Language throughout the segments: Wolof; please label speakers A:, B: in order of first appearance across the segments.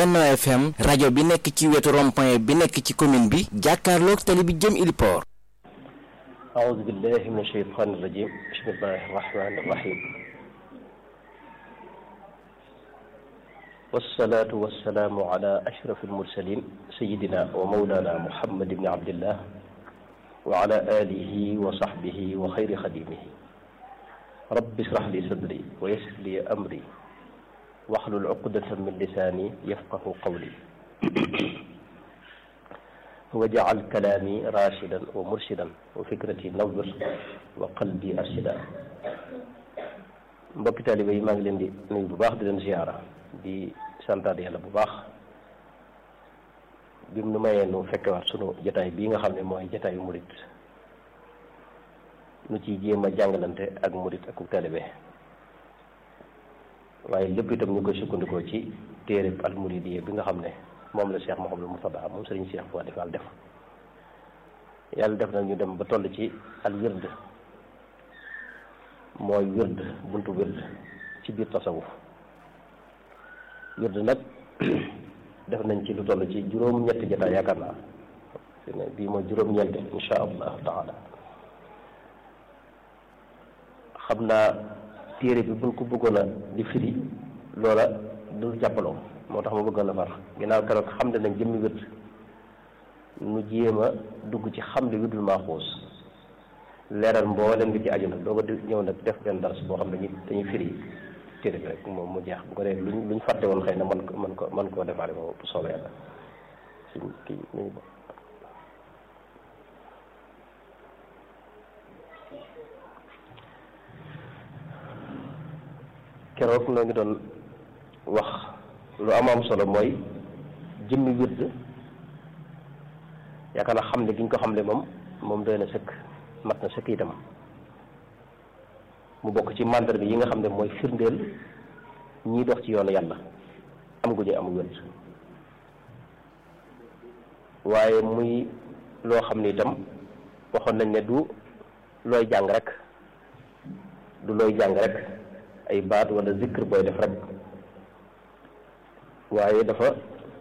A: Benno FM rajo bi nekk ci wetu rond-point bi nekk ci commune bi jàkkaarloog tali bi jëm Iliport
B: أعوذ بالله من الشيطان الرجيم بسم الله الرحمن الرحيم والصلاة والسلام على أشرف المرسلين سيدنا ومولانا محمد بن عبد الله وعلى آله وصحبه وخير خديمه رب اشرح لي صدري ويسر لي أمري واحلل عقدة من لساني يفقه قولي وجعل كلامي راشدا ومرشدا وفكرتي نور وقلبي أرشدا mbokki taalibe yi maa ngi leen di nuyu bu baax di leen ziyaara di santaat yàlla bu baax bi mu nu mayee nu fekkewaat sunu jataay bii nga xam ne mooy jataayu murit nu ciy jéem a jàngalante ak murit ak taalibe waaye lépp itam ñu koy sukkandikoo ci téereb al muridiyya bi nga xam ne moom la Cheikh Mouhamadou Mourtada moom sëriñ Cheikh Fodé Fall def yàlla def na ñu dem ba toll ci al wird mooy wird buntu wird ci biir tasawuf wird nag def nañ ci lu toll ci juróom-ñetti jotaay yaakaar naa fi ne bii mooy juróom-ñeent insha allahu taala xam naa téere bi buñ ko bëggoon a di firi loola du jàppaloo moo tax ma bëggoon a far ginnaaw keroog xam ne nañ jëmmi wird nu jéem a dugg ci xam ne wirdul maaxuus leeral mboolem li ci aju nag doo ko ñëw nag def benn dars boo xam ne dañuy dañuy firi téere bi rek moom mu jeex bu ko dee luñ luñ fàtte woon xëy na man ko man ko man koo defaale moom bu soobee yàlla suñ kii nuyu keroog noo ngi doon wax lu am am solo mooy jëmmi wird yaakaar naa xamle gi ñu ko xamle moom moom doy na sëkk mat na sëkk itam mu bokk ci màndarga yi nga xam ne mooy firndeel ñiy dox ci yoonu yàlla am gu ñu am wird waaye muy loo xam ne itam waxoon nañ ne du looy jàng rek du looy jàng rek ay baat wala zikr booy def rek waaye dafa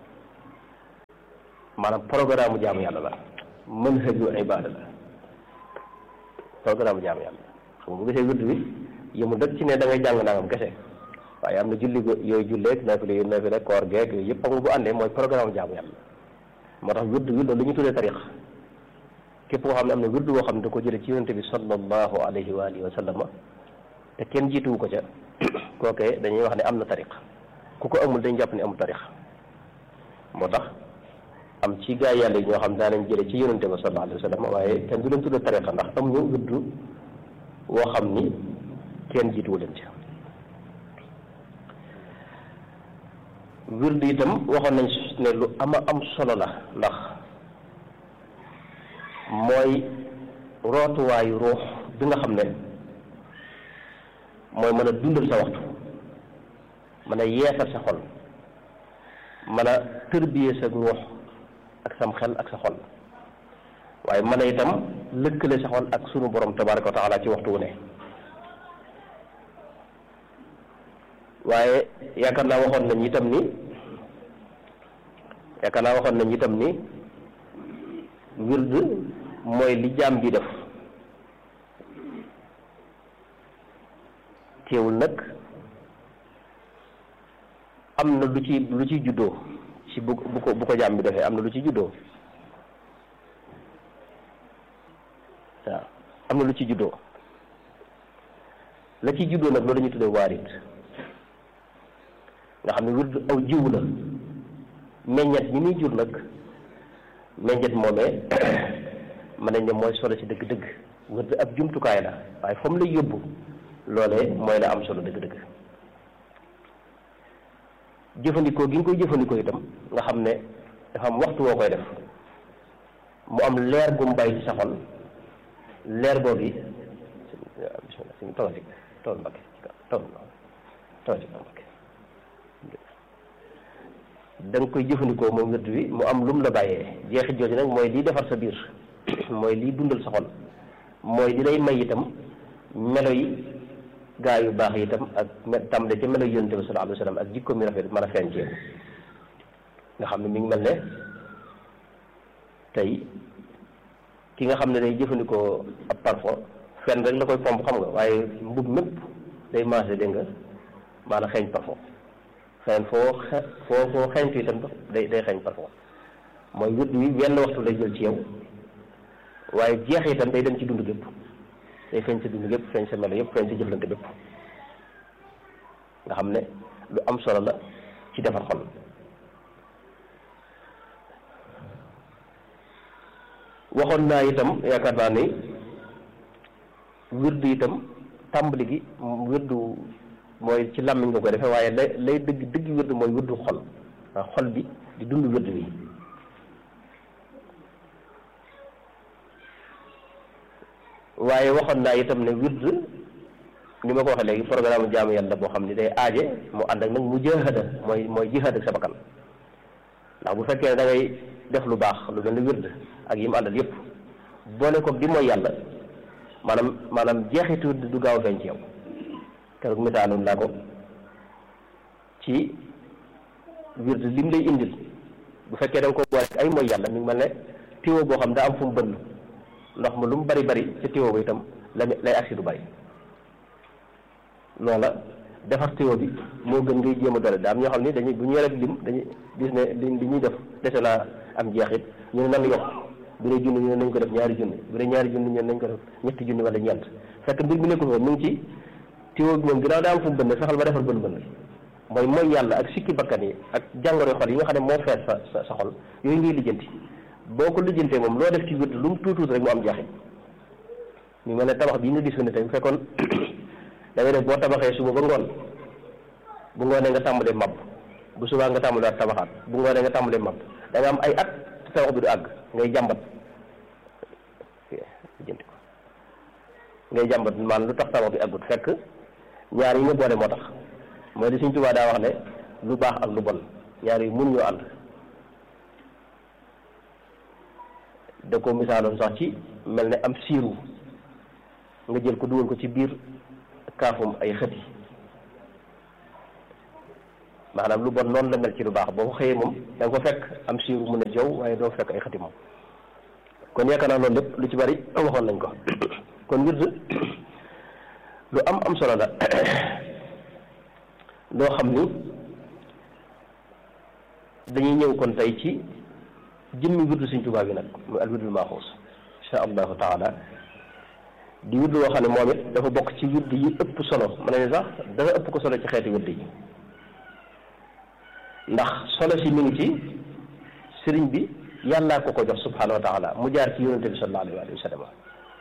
B: maanaam programme jaamu yàlla la manhaju ibaada la programme jaamu yàlla xam nga bu gisee wird bi yëmul rek ci ne da ngay jàng nangam kese waaye am na julli yooyu julleeg nafile yu nafile koor geeg yooyu yëpp xam nga bu àndee mooy programme jaamu yàlla moo tax wird wi loolu lu ñu tuddee tariq képp koo xam ne am na wird boo xam ne da ko jële ci yonente bi sallallahu alayhi wa alihi wa sallama te kenn jiituwu ko ca kookee dañuy wax ne am na tariq ku ko amul dañ jàpp ne amul tariq moo tax am ci gaa yàlla yi ñoo xam daanañ jële ci yonente ba sallallahu alayhi wa sallam waaye kenn du leen tudde tariqa ndax am ñu wirdu woo xam ni kenn jiituwu leen ci wirdu itam waxoon nañ ne lu ama am solo la ndax mooy rootuwaayu ruux bi nga xam ne mooy mën a dundal sa waxtu mën a yeesal sa xol mën a tërbiyee sa ruux ak sam xel ak sa xol waaye mën a itam lëkkale sa xol ak sunu borom tabaraka wa taala ci waxtu wu ne waaye yaakaar naa waxoon nañ itam ni yaakaar naa waxoon nañ itam ni wird mooy li jaam bi def teewul nag am na lu ci lu ci juddoo ci bu bu ko bu ko jaam bi defee am na lu ci juddoo waaw am na lu ci juddoo la ci juddoo nag loolu la ñuy tuddee waarit nga xam ne wird aw jiw la meññet ñi muy jur nag meññet moomee mën nañ ne mooy solo ci dëgg-dëgg wird ab jumtukaay la waaye fa mu lay yóbbu loolee mooy la am solo dëgg-dëgg jëfandikoo gi nga koy jëfandikoo itam nga xam ne dafa am waxtu woo koy def mu am leer gu mu bàyyi ci sa xol leer boobu yi bismillah si tawal ci tawal mbakke tawal tawal ci kaw mbakke da nga koy jëfandikoo moom wird wi mu am lum la bàyyee jeexit jooju nag mooy liy defar sa biir mooy liy dundal sa xol mooy li lay may itam melo yi gaa yu baax yi itam ak me tàmbale ca melo yonent bi sallallahu alayhi wa sallam ak jikko mi rafet mën a feeñ ci yow nga xam ne mi ngi mel ne tey ki nga xam ne day jëfandikoo ab parfum fenn rek la koy pomp xam nga waaye mbub mépp day maase dégg nga maanaam xeeñ parfum feneen foo xe foo foo xeeñtu itam day day xeeñ parfum mooy wird wi wenn waxtu lay jël ci yow waaye jeex itam day dem ci dund gépp day feeñ sa dund gépp feeñ sa melo yëpp feeñ sa jëflante bépp nga xam ne lu am solo la ci defar xol waxoon naa itam yaakaar naa ni wirdu itam tàmbali gi wirdu mooy ci làmmiñ nga koy defee waaye lay lay dëgg dëgg wirdu mooy wirdu xol waaw xol bi di dund wirdu bi waaye waxoon naa itam ne wird ni ma ko waxee léegi programme jaamu yàlla boo xam ne day aaje mu ànd ak nag mu jahada mooy mooy jihaad ak sa bakkan ndax bu fekkee ne da ngay def lu baax lu mel ni wird ak yi mu àndal yëpp boole ko di mooy yàlla maanaam maanaam jeexitu du gaaw a feeñ ci yow keroog misaaloon naa ko ci wird lim lay indil bu fekkee da nga ko boole ay mooy yàlla mi ngi mel ne tiwo boo xam daa am fu mu bënn ndox ma lu mu bari bari ca tiwo ba itam la lay agsi du bari loola defar tiwo bi moo gën ngay jéem a doole daa am ñoo xam ni dañuy bu ñu rek lim dañuy gis ne li li ñuy def dese naa am jeexit ñu ne nan yokk bu dee junni ñu ne nañ ko def ñaari junni bu dee ñaari junni ñu ne nañ ko def ñetti junni wala ñeent fekk mbir mi nekkul woon mu ngi ci tiwo bi moom ginnaaw daa am fu mu bënn fexal ba defar bën bën mooy mooy yàlla ak sikki bakkan yi ak jàngoro xol yi nga xam ne moo fees sa sa sa xol yooyu ngay lijjanti boo ko lijjantee moom loo def ci wird lu mu tuutuut rek mu am jeexit ñu mel ne tabax bii nga gis ne tey bu fekkoon da ngay def boo tabaxee suba ba ngoon bu ngoonee nga tàmbalee mab bu subaa nga tàmbalee tabaxaat bu ngoonee nga tàmbalee mab da nga am ay at te tabax bi du àgg ngay jàmbat lijjanti ko ngay jàmbat maanaam lu tax tabax bi àggut fekk ñaar yi nga boole moo tax mooy li Sëñ Tuubaa daa wax ne lu baax ak lu bon ñaar yi mun ñoo ànd da ko misaaloon sax ci mel ne am siiru nga jël ko dugal ko ci biir kaafum ay xët yi maanaam lu bon noonu la mel ci lu baax boo ko xëyee moom da nga ko fekk am siiru mun a jow waaye doo fekk ay xëti moom kon yaakaar naa loolu lépp lu ci bari waxoon nañ ko kon wird lu am am solo la loo xam ni dañuy ñëw kon tey ci jëmmi wirdu Sëñ Tuubaa bi nag muy al wirdul maaxuus insha allahu taala di wirdu woo xam ne moom it dafa bokk ci wirdu yi ëpp solo ma ne sax dafa ëpp ko solo ci xeeti wirdu yi ndax solo si mi ngi ci sëriñ bi yàllaa ko ko jox subhanahu wa taala mu jaar ci yonente bi sallallahu alayhi wa sallam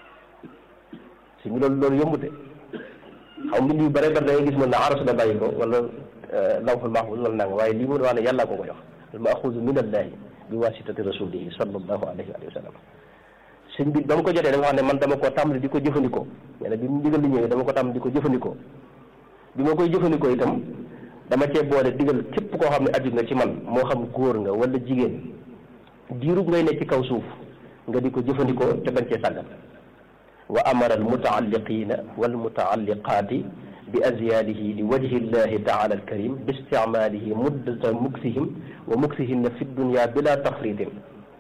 B: si mi loolu loolu yombute xaw mbind yu bare bare da ngay gis mën na aras la bàyyi ko wala lawhul mahfuz wala nanga waaye lii mu wax ne yàllaa ko ko jox al maxuuzu min allahi bi wasitati rasulihi sallallahu alayhi wa sallam sëñ bi ba mu ko jotee dafa wax ne man dama koo tàmbali di ko jëfandikoo nee na bi mu digal li ñëwee dama ko tàmbali di ko jëfandikoo bi ma koy jëfandikoo itam dama cee boole digal képp koo xam ne aju nga ci man moo xam góor nga wala jigéen diirub ngay ne ci kaw suuf nga di ko jëfandikoo te bañ cee sàggan wa amara al mutaalliqina wal mutaalliqaati bi azyaadihi li wajhi llahi taala alkarim bi isticmaalihi muddata muksihim wa muksihinna fi dunya bila tafritin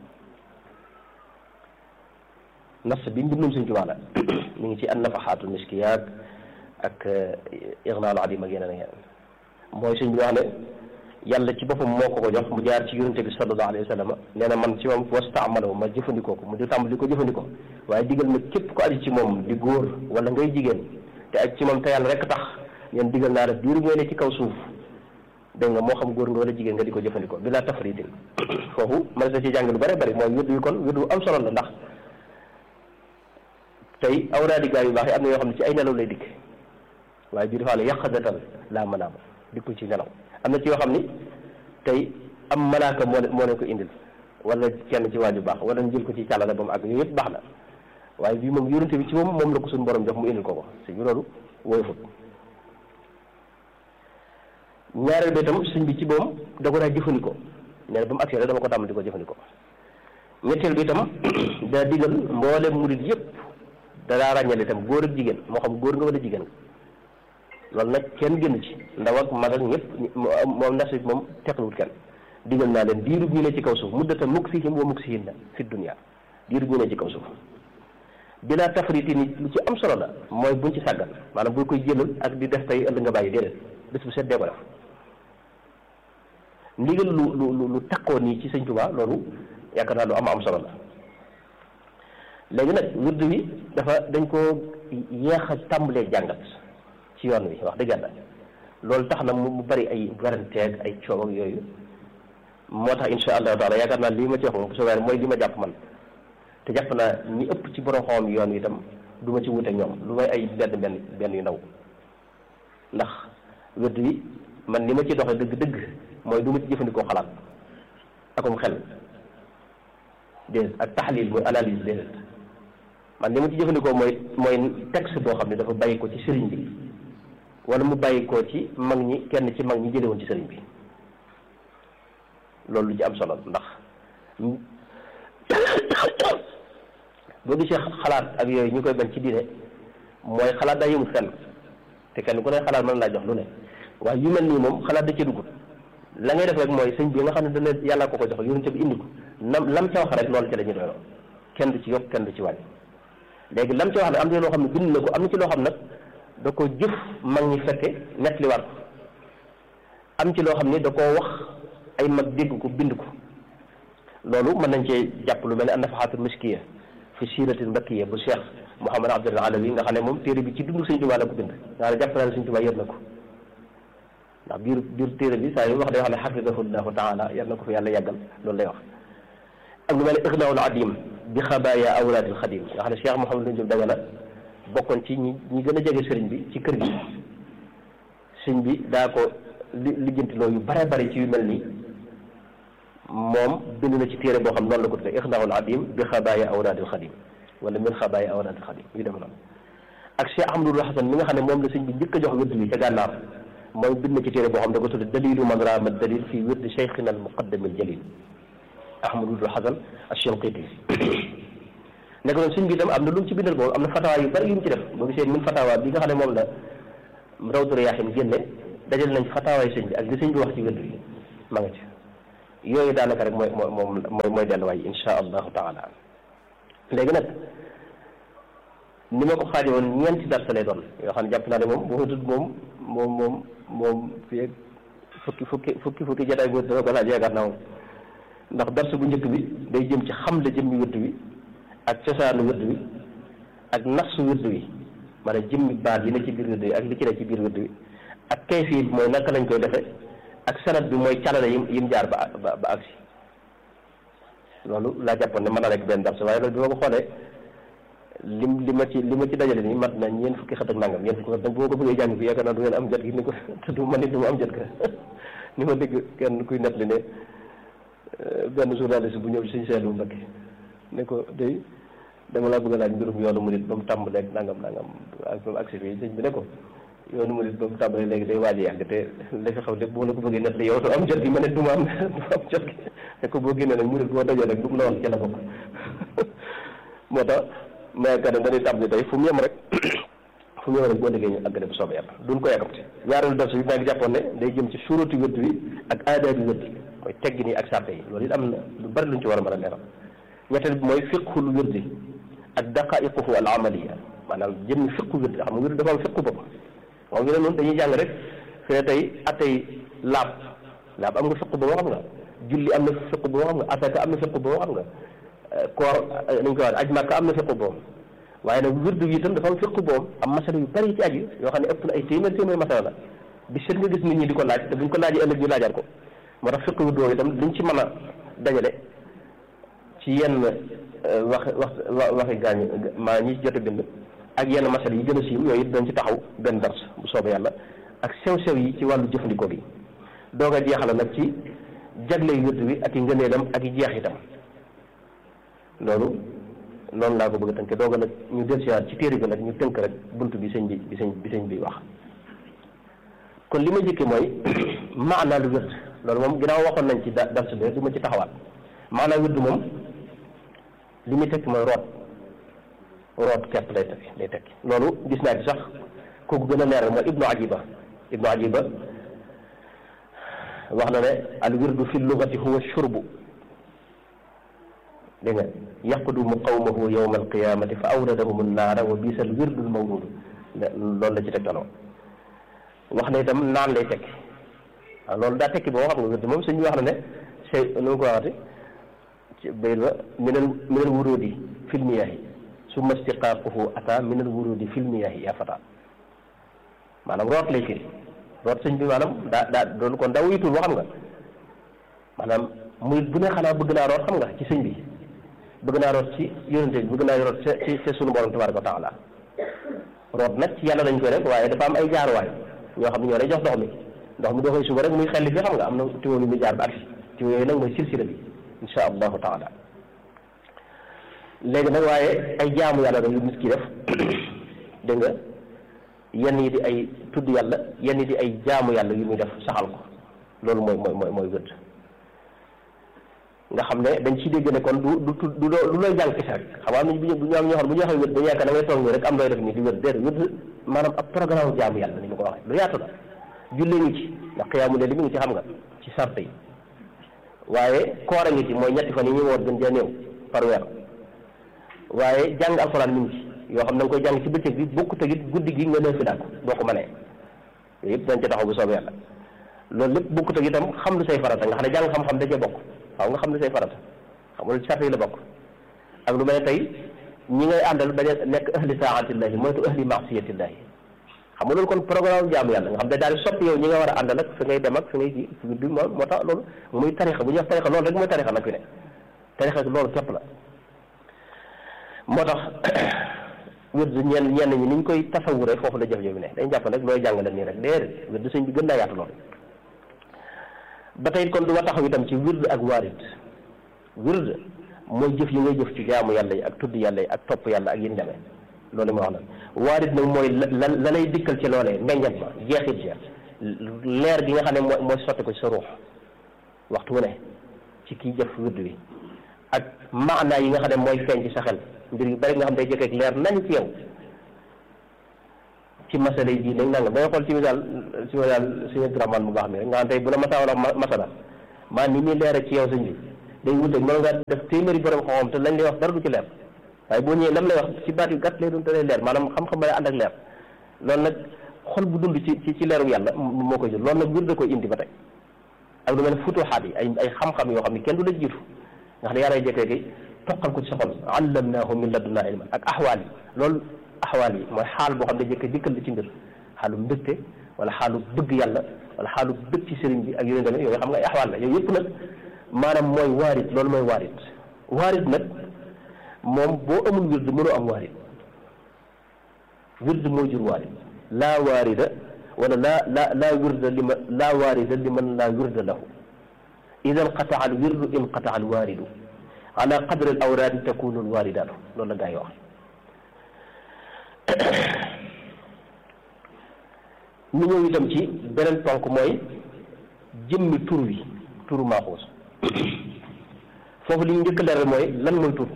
B: nas bi mbindum Sëñ Tuubaa la mi ngi ci an nafaxaatu miskiyaat ak ignaalu adim ak yeneen ak yeneen mooy sëñ bi wax ne yàlla ci boppam moo ko ko jox mu jaar ci yonente bi sallallahu alayhi wa sallam nee na man ci moom wastaamalo ma jëfandikoo ko mu di tàmbali ko jëfandikoo waaye digal ma képp ko aju ci moom di góor wala ngay jigéen te aju ci moom te yàlla rek tax ñeen digal naa la diiru ngay ne ci kaw suuf dégg nga moo xam góor nga wala jigéen nga di ko jëfandikoo bi laa tafritin foofu man sa ci jàng lu bëri bëri mooy wirdu yi kon wirdu am solo la ndax tey awraadi gaa yu baax yi am na yoo xam ne ci ay nelaw lay dikk waaye bii dafa ne yàqadatal laa manaama dikkul ci nelaw am na ci yoo xam ni tey am malaaka moo moo leen ko indil wala kenn ci waaju baax wala ñu jël ko ci càllale ba mu àgg yooyu yëpp baax na waaye bii moom yonente bi ci moom moom la ko suñu borom jox mu indil ko ko si bi loolu woyofut ñaareel bi itam sëñ bi ci moom da ko daa jëfandikoo nee na ba mu agsee rek dama ko tàmm di ko jëfandikoo ñetteel bi itam daa digal mboolem murid yëpp da daa ràññale itam góor ak jigéen moo xam góor nga wala jigéen nga loolu nag kenn génn ci ndaw ak mag ak ñëpp moom nas bi moom teqluwut kenn digal naa leen diirub ñu ne ci kaw suuf muddata muksihim wa muksihinna fi dunya diirub ñu ne ci kaw suuf bilaa tafriti ni lu ci am solo la mooy buñ ci sàggan maanaam boo koy jëlal ak di def tey ëllëg nga bàyyi déedéet bés bu set dee ko def ndigal lu lu lu takkoo nii ci sëñ Tuubaa loolu yaakaar naa lu am am solo la léegi nag wird wi dafa dañ koo yeex a tàmbalee jàngat ci yoon wi wax dëgg yàlla loolu tax na mu bari ay garanteeg ay coow ak yooyu moo tax insha allahu taala yaakaar naa lii ma ci wax moom bu soobee mooy li ma jàpp man te jàpp naa ñi ëpp ci borom xam yoon wi itam du ma ci wute ñoom lu may ay benn benn benn yu ndaw ndax wird wi man li ma ci doxee dëgg-dëgg mooy du ma ci jëfandikoo xalaat akum xel déedéet ak taxlil mooy analyse déedéet man li ma ci jëfandikoo mooy mooy texte boo xam ne dafa bàyyi ko ci sëriñ bi wala mu bàyyi ko ci mag ñi kenn ci mag ñi jële woon ci sëriñ bi loolu lu ci am solo ndax boo gisee xalaat ak yooyu ñu koy bañ ci diine mooy xalaat daa yëmul fenn te kenn ku ne xalaat mën laa jox lu ne waaye yu mel nii moom xalaat da ci dugut la ngay def rek mooy sëñ bi nga xam ne dana yàlla ko ko jox yonent bi indi ko nam lam ca wax rek loolu ca la ñu doyloo kenn du ci yokk kenn du ci wàññi léegi lam ca wax nag am na loo xam ne bind na ko am na ci loo xam nag da ko jëf mag ñi fekke nettaliwaat ko am ci loo xam ne da koo wax ay mag dégg ko bind ko loolu mën nañ cee jàpp lu mel ne an-nafahatul miskiya fi siratil mbakkiya bu Cheikh Mouhamad Abdul Alawi nga xam ne moom téere bi ci dund Sëñ Tuubaa la ko bind nga xam ne jàpp naa ne Sëñ Tuubaa yër na ko ndax biir biir téere bi saa yu wax day wax ne xafidahullahu taala yar na ko fi yàlla yàggal loolu lay wax ak lu mel ne ixnaul adim bi xabaaya awlaadil xadim nga xam ne Cheikh Mouhamadou Diop Dagana bokkoon ci ñi ñi gën a jege sëriñ bi ci kër gi sëñ bi daa ko li lijjantiloo yu bare bare ci yu mel nii moom bind na ci téere boo xam noonu la ko tuddee ixnaul adim bi xabaaya awlaadil xadim wala min xabaaya awlaadil xadim yu dem noonu ak Cheikh Ahmadul Hasan mi nga xam ne moom la sëñ bi njëkk a jox wérdu bi ca gànnaar mooy bind na ci téere boo xam da ko tudde dalilu man raama dalil fi wirdi cheikhina al muqaddam al jalil ahmadul hasan ash-shanqiti nekk noonu suñ bi itam am na lu mu ci bindal boobu am na fatawa yu bari yu mu ci def boo gisee min fatawa bi nga xam ne moom la rawdu riyaahin génne dajal nañ fatawaay sëñ bi ak li sëñ bi wax ci wérdu yi ma nga ci yooyu daanaka rek mooy mooy moom mooy mooy delluwaay insha allahu taala léegi nag ni ma ko xaaji woon ñeenti darsa lay doon yoo xam ne jàpp naa ne moom boo tudd moom moom moom moom fii ak fukki fukki fukki fukki jataay boo dama ko laaj yaakaar naa moom ndax darsa bu njëkk bi day jëm ci xamle jëmmi wërd wi ak cosaanu wërd wi ak nafsu wërd wi maanaam jëmmi baat yi ne ci biir wërd wi ak li ci ne ci biir wërd wi ak kayfi bi mooy naka lañ koy defee ak sanad bi mooy calale yim yim jaar ba ba ba agsi loolu laa jàppoon ne mën na nekk benn darsa waaye loolu bi ma ko xoolee lim li ma ci li ma ci dajale nii mat na ñeent fukki xët ak nangam ñeent fukki xët nag boo ko bëggee jàng fi yaakaar naa du ngeen am jot gi ni ko te du man it du ma am jot ga ni ma dégg kenn kuy nettali ne benn journaliste bu ñëw suñu seetlu Mbakke ne ko day dama laa bëgg a laaj mbirum yoonu murit ba mu tàmbalee ak nangam nangam ak ba mu agsi fii sëñ bi ne ko yoonu murit ba mu tàmbalee léegi day waaj a yàgg te li fi xaw lépp boo la ko bëggee nettali yow du am jot gi ma ne du ma am du ma am jot gi ne ko boo génnee nag murit boo dajoo rek lu mu la wax ci la bokk moo tax mais kat dañuy tàmbali tey fu mu yem rek fu mu yem rek boo déggee ñu àggale bu soobee yàlla duñ ko yàkkamti ñaareelu darsu bi maa ngi jàppoon ne day jëm ci suurati wërd wi ak aadaabi wërd yi mooy teggin yi ak sàppe yi loolu it am na lu bari luñ ci war a mën a leeral ñetteel bi mooy fiqhul wërdi ak daqaiquhu al amaliya maanaam jëmmi fiqhu wërd xam nga wërd dafa am fiqhu boppam moom ñu ne noonu dañuy jàng rek fi ne tey atay laab laab am nga fiqhu boobu xam nga julli am na fiqhu boobu xam nga asaka am na fiqhu boobu xam nga koor nañ ko wax aj màkka am na fiqhu boobu waaye nag wirdu bi itam dafa am fiqhu boobu am masala yu bari ci aju yoo xam ne ëpp na ay téeméer téeméer masala la bi seet nga gis nit ñi di ko laaj te buñ ko laajee ëllëg ñu laajaat ko moo tax fiqhu wirdu itam liñ ci mën a dajale ci yenn wax wax waxi gaañ maa ñi jot a bind ak yenn masala yi gën a siiw yooyu it dañ ci taxaw benn dars bu soobee yàlla ak sew-sew yi ci wàllu jëfandikoo gi doog a jeexala nag ci jagle wirdu bi ak i ngëneelam ak i jeexitam loolu noonu laa ko bëgg a tënk dooga nag ñu del siwaat ci téere bi nag ñu tënk rek bunt bi sëñ bi bi sëñ bi sëñ bi wax kon li ma jëkke mooy maanaa lu wérd loolu moom ginnaaw waxoon nañ ci da dars bi du ma ci taxawaat maanaa wérd moom li muy tekki mooy root root kepp lay tekki lay tekki loolu gis naa ci sax kooku gën a leeral mooy ibnu ajiba ibnu ajiba wax na ne al wirdu fi lugati huwa shurbu dégg nga yaqdumu qawmahu yawma alqiyamati fa awradahum annaara wa bisa al wirdu al mawrudu loolu la ci tegtaloo wax ne itam naan lay tekki waaw loolu daa tekki boo xam nga wirdu moom suñu wax na ne sey nu mu ko waxati ci bayit ba minal minal wurudi fil miyahi summa istiqaaquhu ata minal wurudi fil miyahi ya fata maanaam root lay firi root sëñ bi maanaam daa daa doolu kon daa wuyitul boo xam nga maanaam muy bu ne xanaa bëgg naa root xam nga ci sëñ bi bëgg naa root ci yonente bi bëgg naa root ci ci sunu borom tabaraka wa taala root nag ci yàlla dañ koy rek waaye dafa am ay jaaruwaay ñoo xam ne ñoo lay jox ndox mi ndox mi doo koy suba rek muy xelli fi xam nga am na tiwo bi muy jaar ba agsi tiwo yooyu nag mooy silsila bi insha allahu taala léegi nag waaye ay jaamu yàlla rek yu nit ki def dégg nga yenn yi di ay tudd yàlla yenn yi di ay jaamu yàlla yu muy def saxal ko loolu mooy mooy mooy mooy wërd nga xam ne dañ ci dégg ne kon du du du du looy jàng kese rek xam nga am nañ bu ñu am ñoo xam bu ñu waxee wërd dañu yaakaar da ngay toog nii rek am looy def nii di wërd déedéet wërd maanaam ab programme jaamu yàlla ni ma ko waxee lu yaatu la jullee ngi ci ndax xiyaamu leen li mu ngi ci xam nga ci sart yi waaye koor a ngi ci mooy ñetti fan yi ñu woor gën jaa néew par weer waaye jàng alxuraan mi ngi ci yoo xam da nga koy jàng ci bëccëg bi bokku tegit guddi gi nga neefi daal boo ko mënee yooyu yëpp dañ ca taxaw bu soobee yàlla loolu lépp bokku teg itam xam lu say farata nga xam ne jàng xam-xam da cee bokk waaw nga xam lu say farata xam nga sart yi la bokk ak lu mel ne tey ñi ngay àndal bañ a nekk ahli saatillahi moytu ahli maasiyatillahi xam nga loolu kon programme jaamu yàlla nga xam ne daal di soppi yow ñi nga war a àndal ak fi ngay dem ak fi ngay ji bi moo moo tax loolu muy tarixa bu ñuy wax tarixa loolu rek mooy tarixa nag fi ne tarixa loolu képp la moo tax wérd ñenn ñenn ñi ni ñu koy tasawure foofu la jëf-jëf bi ne dañ jàpp nag looy jàngale nii rek déedéet wérd sëñ bi gën naa yaatu loolu ba tey kon du ma taxaw itam ci wérd ak waarit wérd mooy jëf yi ngay jëf ci jaamu yàlla yi ak tudd yàlla yi ak topp yàlla ak yin demee loolu ma wax nag waarit nag mooy la la lay dikkal ci loolee meññat ma jeexit ja leer gi nga xam ne mooy mooy sotti ko ci sa ruux waxtu wu ne ci kii jëf wérd wi ak maanaa yi nga xam ne mooy feeñ ci sa xel mbir yu bari nga xam day jëkk ak leer nañ ci yow ci masala yi nag nangam da nga xool ci misaal ci misaal suñu graman bu baax mi rek nga xam tey bu la masaa wala masala maa ni muy leere ci yow sëñ bi day wuteeg mën nga def téeméeri borom xam-xam te lañ lay wax dara du ci leer waaye boo ñëwee lam lay wax ci baat yu gàtt lay doon te lay leer maanaam xam-xam ba lay ànd ak leer loolu nag xol bu dund ci ci ci leeru yàlla moo koy jël loolu nag wir da koy indi ba tey ak lu mel ne futuxaat yi ay ay xam-xam yoo xam ne kenn du la jiitu nga xam ne yàlla jekkee ki toqal ko ci sa xol allamnaahu min ladunnaa ilman ak axwaal yi loolu axwaal yi mooy xaal boo xam ne jëkkee dikkal la ci mbir xaalu mbégte wala xaalu bëgg yàlla wala xaalu bëgg ci sëriñ bi ak yeneen tamit yooyu xam nga ay axwaal la yooyu yëpp nag maanaam mooy waarit loolu mooy waarit waarit nag moom boo amul wird mënoo am waarit wird moo jur waarit laa waarida wala laa laa laa wirda li ma laa waarida li man laa wirda lahu ida inqataa al wirdu inqataa al waaridu ala qadri al awraadi takunu al waaridaatu loolu la gaa yi wax ñu ñëw itam ci beneen ponk mooy jëmmi tur wi turu maaxuus foofu li ñu njëkk leeral mooy lan mooy tur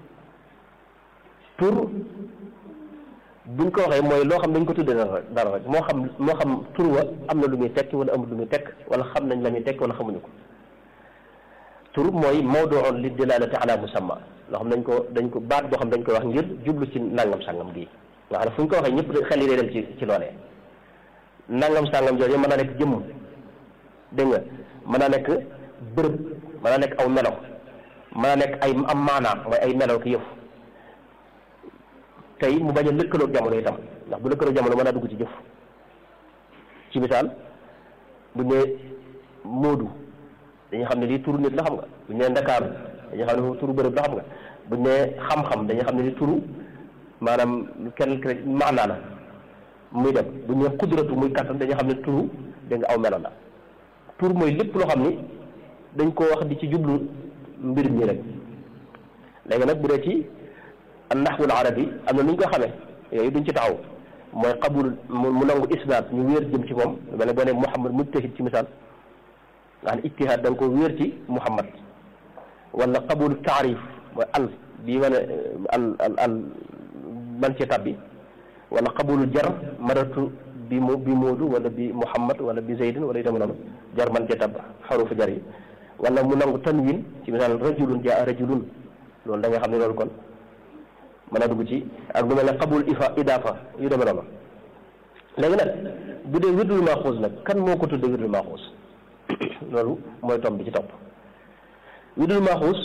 B: tur buñ ko waxee mooy loo xam dañ ko tuddee dara rek dara rek moo xam moo xam tur wa am na lu muy tekki wala amul lu muy tekk wala xam nañ la muy tekki wala xamuñu ko tur mooy mawduun li dilalati ala musamma loo xam dañ ko dañ ko baat boo xam dañ koy wax ngir jublu ci nangam sàngam gii nga xam ne fu ñu ko waxee ñëpp xel yi day dem ci ci loolee nangam sàngam jooju mën naa nekk jëmm dégg nga mën naa nekk bërëb mën naa nekk aw melo mën naa nekk ay am maanaa mooy ay melo ki yëf tey mu bañ a lëkkaloog jamono itam ndax bu lëkkaloog jamono mën naa dugg ci jëf ci misaal bu ñu nee Moodu dañuy xam ne lii turu nit la xam nga bu ñu nee Ndakaaru dañuy xam ne turu bërëb la xam nga bu ñu nee xam-xam dañuy xam ne li turu maanaam kenn kenn maanaa la muy dem bu ñu nee kudratu muy kattan dañuy xam ne turu dégg nga aw melo la tur mooy lépp loo xam ni dañ koo wax di ci jublu mbir mi rek léegi nag bu dee ci naxwul arabi am na nu ñu ko xamee yooyu duñ ci taxaw mooy qabul mu nangu isnaad ñu wéer jëm ci moom lu mel ne boo ne Muhammad mujtahid ci misaal nga xam ne ijtihaad da nga ko wéer ci Muhammad wala qabul taarif mooy al bii wane al al al man ci tabbi wala qabul jar maratu bi mu bi Moodu wala bi Muhammad wala bi Zaydin wala itam noonu jar man cee tab xarufu jar yi wala mu nangu tanwin ci misaal rajulun jaa rajulun loolu da nga xam ne loolu kon mën a dugg ci ak lu mel ne qabul ifa idafa yu demee noonu léegi nag bu dee wirdul maaxuus nag kan moo ko tuddee wirdul maaxuus loolu mooy tomb bi ci topp wirdul maaxuus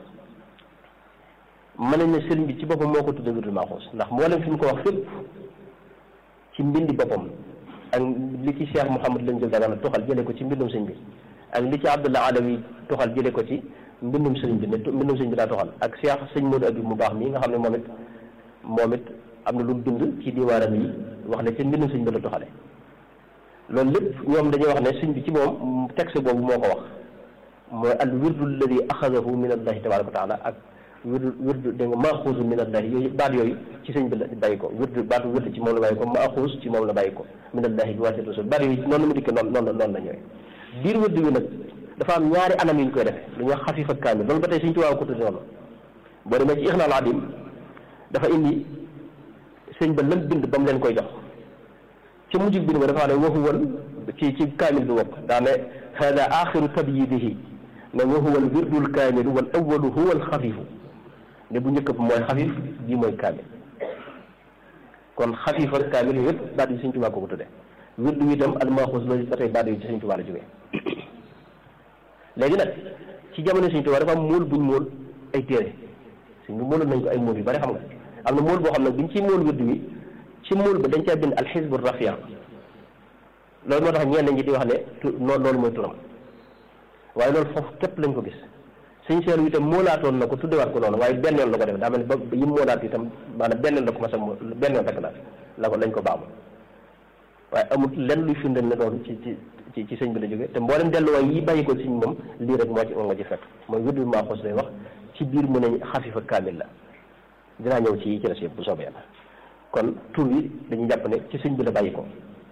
B: mën nañ ne sëriñ bi ci boppam moo ko tuddee wirdul maaxuus ndax mboolem fi mu ko wax fépp ci mbindi boppam ak li ci Cheikh Mouhamad lañ jël dagana tuxal jëlee ko ci mbindum sëñ bi ak li ci Abdullah Alawi tuxal jëlee ko ci mbindum sëriñ bi ne mbindum sëñ bi daa tuxal ak Cheikh sëñ Modou Abib mu baax mii nga xam ne moom it moom it am na lu bind ci diwaanam yi wax ne ci mbindum sëñ bi la tuxale loolu lépp ñoom dañuy wax ne sëñ bi ci moom texte boobu moo ko wax mooy al wirdu alladi axadahu min allahi tabaraka wa taala ak wirdu wirdu dégg nga maaxuusu min allahi yooyu baat yooyu ci sëñ bi la bàyyi ko wirdu baatu wirdu ci moom la bàyyi ko maaxuus ci moom la bàyyi ko min allahi bi waasitati rasul baat yooyu noonu la mu dikkee noonu noonu noonu la ñëwee biir wirdu bi nag dafa am ñaari anam yu ñu koy defee lu ñuy wax xafiif ak kaamil loolu ba tey suñ tuwaaw ko tudde noonu boo demee ci ixnaal adim dafa indi sëñ ba lam bind ba mu leen koy jox ci mujj bind ba dafa ne wa huwa ci ci kaamil bi wopp daa ne hada axiru tabyidihi ne wa huwa al wirdul kaamilu wal awalu huwa al xafiifu ne bu njëkk bi mooy xafiif bii mooy kaamil kon xafiif ak kaamil yooyu yëpp baat yi Sëñ Tuubaa ko ko tudde wirdu itam al maaxuus loolu ba tey baat yi ci Sëñ Tuubaa la jógee léegi nag ci jamono Sëñ Tuubaa dafa am móol buñ móol ay téere suñ bi móoloon nañ ko ay móol yu bari xam nga am na móol boo xam ne biñ ci móol wirdu wi ci móol ba dañ caa bind al xisbu rafia loolu moo tax ñenn ñi di wax ne tu loolu mooy turam waaye loolu foofu képp lañ ko gis suñ seelu itam moolaatoon na ko tuddewaat ko noonu waaye benn yoon la ko def daa mel ni ba yi moolaat itam maanaam benn yoon la ko mas a mo benn yoon rek la la ko lañ ko baamu waaye amul lenn luy firndeel ne loolu ci ci ci ci sëñ bi la jógee te mboolem delluwaay yi bàyyi ko sëñ moom lii rek moo ci moo nga ci fekk mooy wirdu maaxuus lay wax ci biir mu ne xafifa kaamil la dinaa ñëw ci yi ci des yëpp bu soobee yàlla kon tur yi dañuy jàpp ne ci sëñ bi la bàyyi ko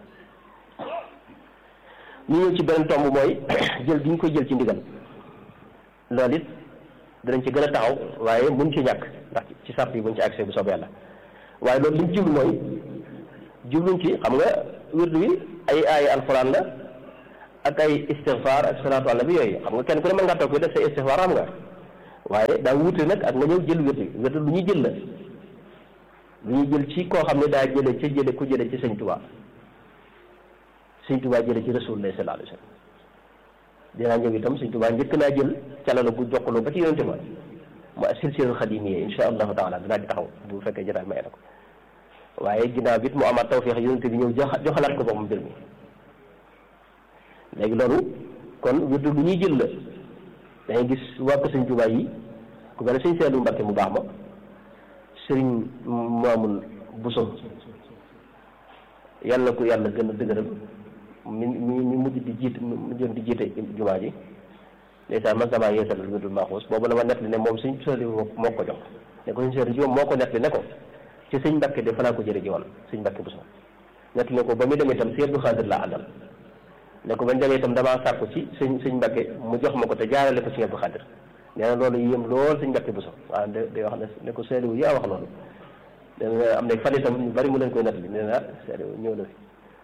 B: ñu ñëw ci beneen tomb mooy jël gi ñu koy jël ci ndigal loolu it danañ ci gën a taxaw waaye mun ci ñàkk ndax ci sàpp yi buñ ci accès bu soobee yàlla waaye loolu li ñu jublu mooy jubluñ ci xam nga wirdu wi ay ay alxuraan la ak ay istigfaar ak salaatu ala bi yooyu xam nga kenn ku ne mën ngaa toog koy def say istigfaar xam nga waaye daa wuute nag ak nga ñëw jël wirdu wi wirdu lu ñuy jël la lu ñuy jël ci koo xam ne daa jële ca jële ku jële ci sëñ Tuubaa sëñ Tuubaa jële ci rasulullah sallallahu alayhi wa sallam dinaa ñëw itam sëñ Tuubaa njëkk naa jël calala bu jokkaloo ba ci yonente ma mu silsilatul xadimiyya insha allahu taala dinaa ci taxaw bu fekkee jotaay may na ko waaye ginnaaw bi it mu amaat tawfeex yonente bi ñëw jox joxalaat ko boppam mbir mi léegi loolu kon wirdu lu ñuy jël la dangay gis waa ko sëñ Tuubaa yi ku mel ne sëñ Seelu Mbàkke mu baax ma sëriñ Maamun Buso yàlla ko yàlla gën a dëgëral mi mi mi mujj di jiit mujjoon di jiite jumaa ji ndeysaan man damaa yeesalal wirdul maaxuus boobu la ma nettali ne moom suñ sëriñ moo ko jox ne ko suñ sëriñ ji moo ko nettali ne ko ci sëñ Mbàkke de fa laa ko jële ji woon sëñ Mbàkke bu so nettali ne ko ba muy demee itam si Abdu Xaadir laa àndal ne ko bañ demee itam damaa sàkku ci sëñ sëñ Mbàkke mu jox ma ko te jaarale ko ci Abdu Xaadir nee na loolu yéem lool sëñ Mbàkke bu so waaw de day wax ne ne ko seeliwu yaa wax loolu dana am ne fan itam ñu bari mu leen koy nettali nee na seeliwu ñëw na fi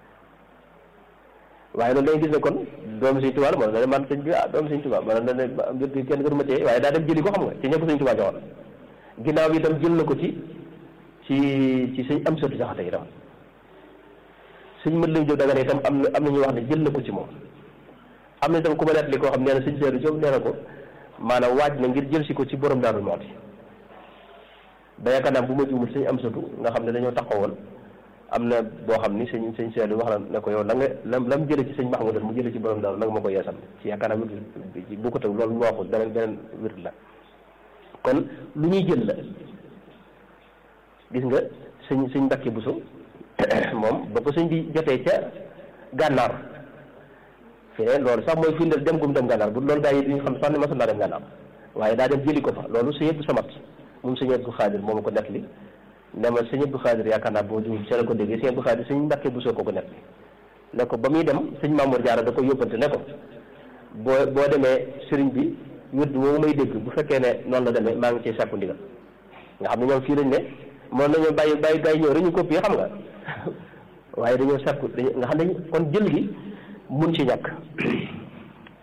B: waaye loolu dañuy gis ne kon doomu sëñ Tuubaa la moo ne man sëñ bi ah doomu sëñ Tuubaa maanaam ne mbir bi kenn gënu ma cee waaye daa dem jëli ko xam nga ci ñëpp sëñ Tuubaa joxoon ginnaaw bi itam jël na ko ci ci ci sëñ am sëtu jaxate itam sëñ mën lañ jóg daga ne itam am na am na ñuy wax ne jël na ko ci moom am na itam ku ma nettali koo xam nee na sëñ Seeru Jóob nee na ko maanaam waaj na ngir jël si ko ci borom Daaru Muxti ba yaakaar naa bu ma juumul sëñ am sëtu nga xam ne dañoo taxawoon am na boo xam ni sëñ sëñ Seydou wax na ne ko yow la nga lam lam jële ci sëñ Mahmoud mu jële ci borom daal nag ma ko yeesal ci yaakaar naa wird bi bu ko teg loolu mu waxul beneen beneen wird la kon lu ñuy jël la gis nga sëñ sëñ Mbàkke Buso moom ba ko sëñ bi jotee ca gànnaar fee loolu sax mooy firndeel dem gum dem gànnaar bu loolu gaa yi duñu xam sax ne masul naa dem gànnaar waaye daa dem jëli ko fa loolu sëñ Abdu Samat moom sëñ Abdu Xaadir moom ko nettali ne ma sëñ Abdou Khadir yaakaar naa boo jiw ci la ko déggee sëñ Abdou Khadir sëñ Mbàkke bu soo ko ko nekk ne ko ba muy dem sëñ Mamour Diarra da ko yóbbante ne ko boo boo demee sëriñ bi wird woowu may dégg bu fekkee ne noonu la demee maa ngi ciy sàkku ndigal nga xam ne ñoom fii lañ ne moom nañoo bàyyi bàyyi gars yi ñëw rek ñu copier xam nga waaye dañoo sàkku dañu nga xam ne kon jël gi mun ci ñàkk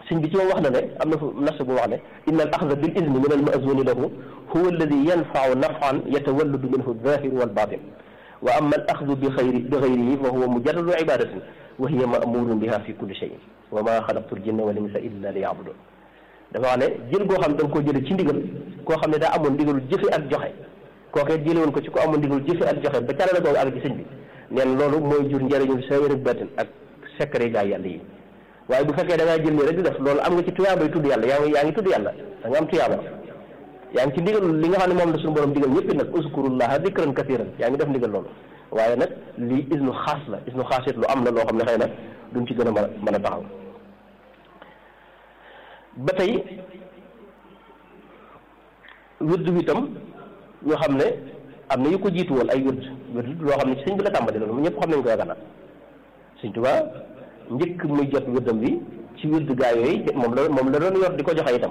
B: sëñ bi ci moom wax na ne am na fu nas bu wax ne inna al axda bil izni min al maazuni lahu huwa alladi yanfau nafan yatawalladu minhu alzahir walbatin wa ama al axdu bi xayri bi xayrihi fa huwa mujarradu ibadatin wa hiya mamurun biha fi kulli cheyin wa ma xalaqtu l jinna wal insa illa li yabudun dafa wax ne jël goo xam ne da nga koo jële ci ndigal koo xam ne daa amoon ndigalul jëfe ak joxe kookee jële woon ko ci ko amoon ndigalul jëfe ak joxe ba carale googu ak ci sëñ bi neen loolu mooy jur njëriñul sa yërëg batin ak secret gaa yàlla yi waaye bu fekkee da ngaa jël nii rek di def loolu am nga ci tuyaabay tudd yàlla yaa ngi yaa ngi tudd yàlla da nga am tuyaaba yaa ngi ci ndigal li nga xam ne moom la suñu borom digal ñëpp nag uskurullaha dikran kasiran yaa ngi def ndigal loolu waaye nag lii isnu xaas la isnu xaas it lu am la loo xam ne xëy na duñ ci gën a mën a mën a taxaw ba tey wird wi itam ñoo xam ne am na yu ko jiitu woon ay wird wird loo xam ne ci sëñ bi la tàmbali loolu ñëpp xam nañ ko yaakaar naa sëñ Tuubaa njëkk muy jot wirdam bi ci wird gaa yooyu moom la moom la doon yor di ko joxe itam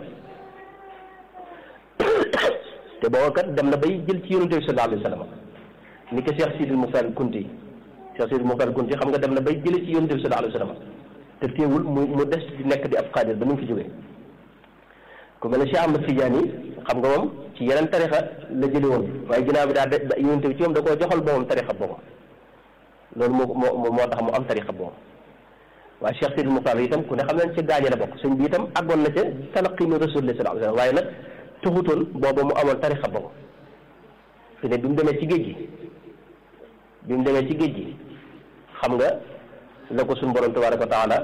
B: te booba kat dem na bay jël ci yonente bi sallallahu alayhi wa sallam ni ko Cheikh Sidil Muxtaar Kunti Cheikh Sidil Muxtaar Kunti xam nga dem na bay jële ci yonente bi sallallahu alayhi wa sallam te teewul mu mu des di nekk di ab xaadir ba nu mu fi jógee ku mel ne Cheikh Ahmad Tidiane yi xam nga moom ci yeneen tarixa la jële woon waaye ginnaaw bi daa de yonente bi ci moom da koo joxal boppam tarixa boppam loolu moo moo moo tax mu am tarixa boppam waaye Cheikh Sidil Muxtaar itam ku ne xam nañ ci gaañe la bokk sëñ bi itam àggoon na ca talaqi min rasulillah sallallahu alayhi wa sallam waaye nag taxutoon booba mu amoon tarixa boppam fi ne bi mu demee ci géej gi bi mu demee ci géej gi xam nga la ko suñu borom tabaraka wa taala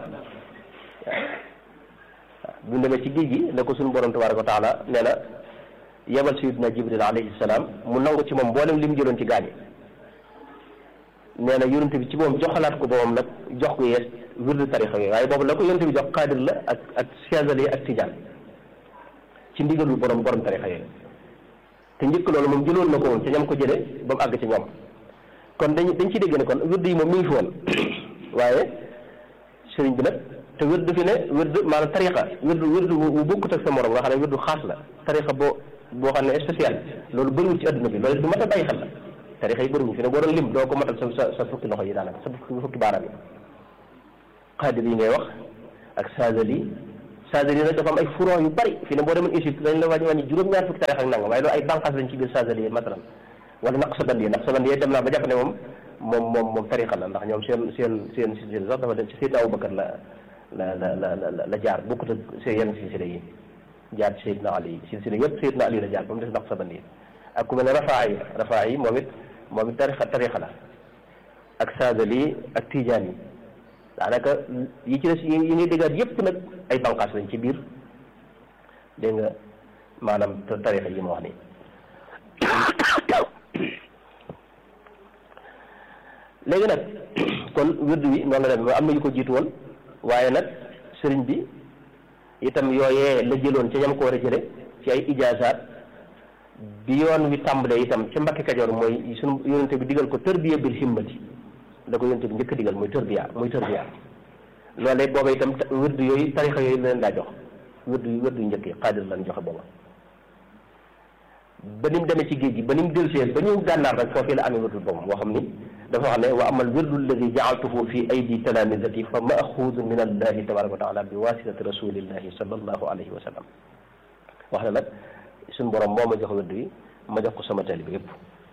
B: bi mu demee ci géej gi la ko suñu borom tabaraka wa taala nee na yebal sayidina jibril alayhi salaam mu nangu ci moom mboolem li mu jëloon ci gaañi nee na yonente bi ci moom joxalaat ko boobam nag jox ko yees wirdu tarixa yooyu waaye boobu la ko yonente bi jox xaadir la ak ak chazali ak tijaan ci ndigalul borom borom tarixa yooyu te njëkk loolu moom jëloon na ko woon ca ñam ko jële ba mu àgg ci ñoom kon dañ dañ ci dégg ne kon wird yi moom mi ngi fi woon waaye sëriñ bi nag te wird fi ne wird maanaam tarixa wird wird bu bokkut ak sa morom nga xam ne wird xaas la tarixa boo boo xam ne spécial loolu bëriwul ci adduna bi loolu du mat a bàyyi xel la tarixa yi bëriwul fi ne boo doon lim doo ko matal sa sa sa fukki loxo yi daanaka sa fukki baaraam yi xaadir yi ngay wax ak saazali saazali nag dafa am ay furon yu bari fi ne boo demoon Égypte dañ la wàññi wàññi juróom-ñaar fukki tarix ak nangam waaye loolu ay bànqaas lañ ci biir saazali yi masalan wala naqsabandi naqsabandi yi dem naa ba jàpp ne moom moom moom moom tarixa la ndax ñoom seen seen seen silsila sax dafa dem ci Seydina Abubakar la la la la la jaar bokkut ak seen yenn silsila yi jaar ci Seydina Ali silsila yëpp Seydina Ali la jaar ba mu des naqsabandi yi ak ku mel ne rafaa yi rafaa yi moom it moom it tarixa tarixa la ak saazali ak tijaan yi daanaka yi ci des yi ngay déggaat yépp nag ay banqaas lañ ci biir dégg nga maanaam tarixa yi ma wax nii léegi nag kon wird wi noonu la dem am na yu ko jiitu woon waaye nag sëriñ bi itam yooyee la jëloon ca ñam ko war a jële ci ay ijaasaat bi yoon wi tàmbalee itam ca Mbàkke Kajoor mooy sunu yonente bi digal ko tërbiya bil himmati da ko yonente bi njëkk digal muy tërbiya muy tërbiya loolee booba itam wird yooyu tarixa yooyu la leen daa jox wird wird yu njëkk yi xaadir lañ joxe booba ba ni mu demee ci géej gi ba ni mu delsee ba ñëw gànnaar rek foofii la amee wirdul boppam boo xam ni dafa wax ne wa amal wirdu alladi jaaltuhu fi aydi talamizati fa maaxuudun min allahi tabaraka wa taala bi wasitati rasulillahi sallallahu alayhi wa sallam wax na nag suñ borom moo ma jox wird wi ma jox ko sama taalibe bi yëpp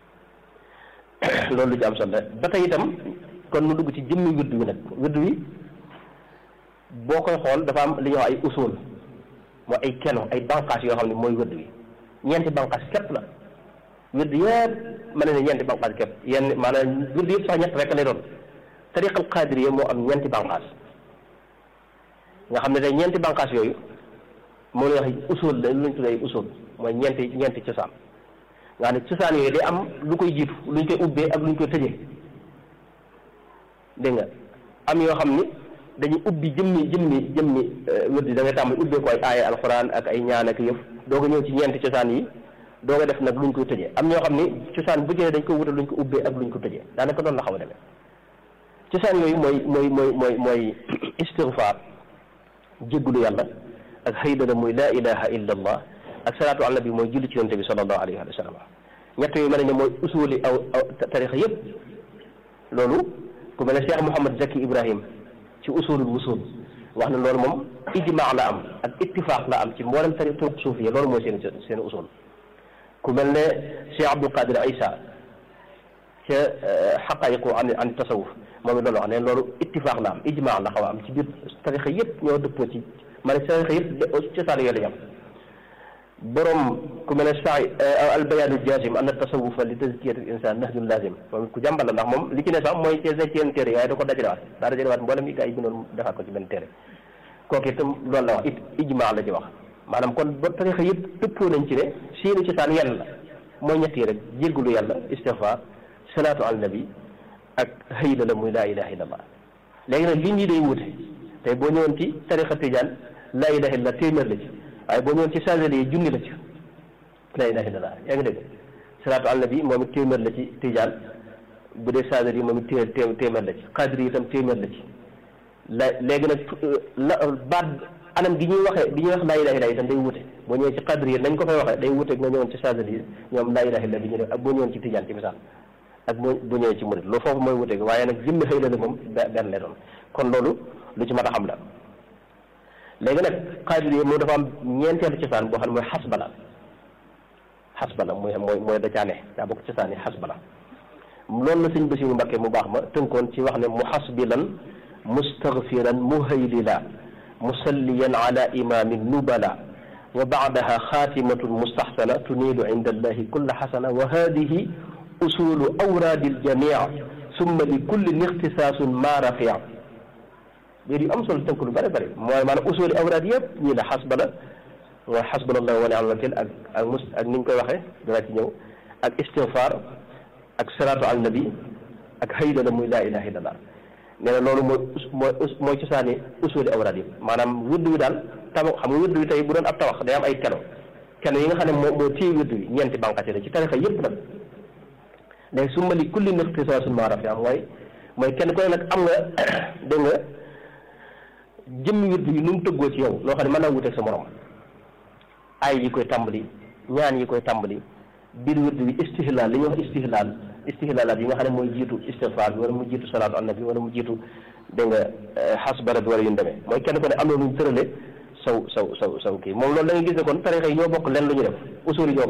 B: loolu lu ci am solo ba tey itam kon nu dugg ci jëmmi wird wi nag wird wi boo koy xool dafa am li ñuy wax ay usul mooy ay keno ay banqaas yoo xam ne mooy wird wi ñeenti banqaas képp la wird yëpp mën na ne ñeenti banqaas képp yenn maanaam wird yëpp sax ñett rek lay doon tariqal qaadiriya moo am ñeenti banqaas nga xam ne day ñeenti banqaas yooyu moo lay wax usul la lu ñu tuddee usul mooy ñeenti ñeenti cosaan nga xam ne cosaan yooyu day am lu koy jiitu lu ñu koy ubbee ak lu ñu koy tëjee dégg nga am yoo xam ni dañuy ubbi jëmmi jëmmi jëmmi wird yi da ngay tàmbali ubbee ko ay aaya alxuraan ak ay ñaan ak yëf doo ko ñëw ci ñeenti cosaan yi doo ko def nag luñ koy tëjee am ñoo xam ni cosaan bu jëlee dañ ko wutal luñ ko ubbee ak luñ ko tëjee daanaka doon la xaw a demee cosaan yooyu mooy mooy mooy mooy mooy istigfaar jéggulu yàlla ak haydala muy laa ilaha illa allah ak salaatu ala nabi mooy julli ci yonte bi sallallahu alayhi wa sallam ñett yooyu mel ne mooy usuli aw tarixa yëpp loolu ku mel ne Cheikh Mouhamad Zaki Ibrahim ci usulul wusul wax ne loolu moom ijmaa la am ak ittifaq la am ci mboolem tari turuq suufiya loolu mooy seen seen usul ku mel ne Cheikh Abdul Qadir Isa ca xaqaayiqu an an tasawuf moom it loolu wax ne loolu ittifaq la am ijmaa la xaw a am ci biir tarixa yëpp ñoo dëppoo ci ma ne tarixa yëpp cosaan yooyu la yam borom ku mel ne saa al bayaanu jazim anna tasawufa li tazkiyati al insan nahjun lazim moom ku jàmbal la ndax moom li ci ne sax mooy ci seen téere waaye da ko dajalewaat daa dajalewaat mboolem yi gaa yi bindoon defaat ko ci benn téere kooku itam loolu la wax it ijmaa la ci wax maanaam kon ba tarixa yëpp dëppoo nañ ci ne seeni cosaan yenn la mooy ñett yi rek jéggalu yàlla istighfar salaatu al nabi ak hayla la muy laa ilaha illallah léegi nag lim yi day wute tey boo ñëwoon ci tarixa tijaan laa ilaha illallah téeméer la ci waaye boo ñëwoon ci chageli yi junni la ci laa ilaha illallah yaa ngi dégg salaatu al nabi moom it téeméer la ci tijaan bu dee chageli yi moom it té téeméer la ci xadri yi itam téeméer la ci la léegi nag la baat anam gi ñuy waxee bi ñuy wax laa ilaha illallah itam day wute boo ñëwee ci xadri yi nañ ko fay waxee day wute nga ñëwoon ci chageli yi ñoom laa ilaha illallah bi ñu def ak boo ñëwoon ci tijaan ci misaal ak boo bu ñëwee ci murid loolu foofu mooy wuteeg waaye nag jëmmi xëy la moom benn lay doon kon loolu lu ci mat a xam la léegi nag xaadir yi moom dafa am ñeenteelu cosaan boo xam ne mooy xasbala xasbala mooy mooy mooy da caane daa bokk cosaan yi xasbala loolu la sëñ Basiru Mbakke mu baax ma tënkoon ci wax ne mu xasbilan mustaghfiran muhaylila musalliyan ala imami nubala wa baadaha xaatimatun mustaxsana tuniilu inda allahi kulla xasana wa hadihi usulu awraadi aljamii summa li kulli ixtisaasun ma rafia biir yu am solo tënk lu bëri bëri mooy maanaam usuli awraad yëpp ñii la xasba la mooy xasbunallahu wa ni'mal wakiil ak ak mus ak ni ñu koy waxee dana ci ñëw ak istigfaar ak salaatu al nabi ak hayda la muy laa ilaha illallah nee na loolu mooy mooy mooy cosaani usuli awraad yi maanaam wëdd wi daal tabax xam nga wëdd wi tey bu doon ab tabax day am ay keno keno yi nga xam ne moo moo téye wëdd wi ñeenti bànqaas la ci tarixa yëpp nag léegi su ma li kulli ixtisaasun maa rafi am mooy mooy kenn ku ne nag am nga dégg nga jëmmi wird yi nu mu tëggoo ci yow loo xam ne mën naa wuteeg sa morom ay yi koy tàmbali ñaan yi koy tàmbali biir wird bi istihlaal li ñuy wax istihlaal istihlaalaat yi nga xam ne mooy jiitu istigfaar bi wala mu jiitu salaatu annabi wala mu jiitu dégg nga xasbara bi wala yu ñu demee mooy kenn ku ne am na lu ñu tërale saw saw saw saw kii moom loolu da nga gis ne kon tarixa yi ñoo bokk leen lu ñu def usul yi ñoo